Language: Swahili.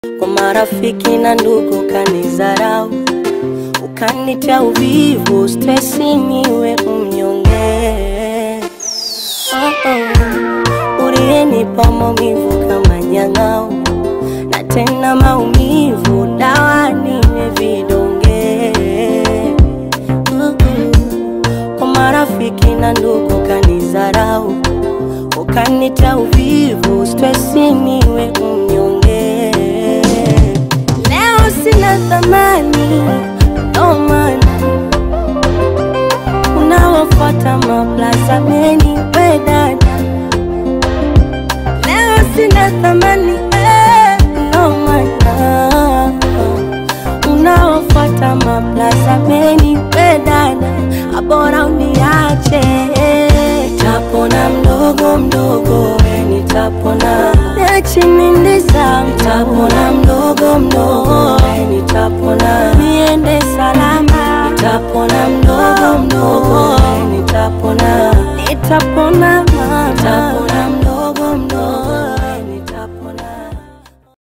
kwa marafiki na ndugu kanizarau, ukanitia uvivu, stresi niwe mnyonge. Oh, oh. Uliyenipa maumivu kama nyang'au, na tena maumivu dawa niwe vidonge. Mm-mm. Kwa marafiki na ndugu kanizarau, ukanita uvivu, stresi niwe mnyonge. Leo sina thamani, ndo maana unawafuata maplaza meni wedada. Leo sina thamani, eh, ndo maana unawafuata maplaza meni wedada, abora uniache. Nitapona mdogo mdogo, we nitapona nachimindisa, nitapona mdogo mdogo, we nitapona niende salama, nitapona mdogo mdogo,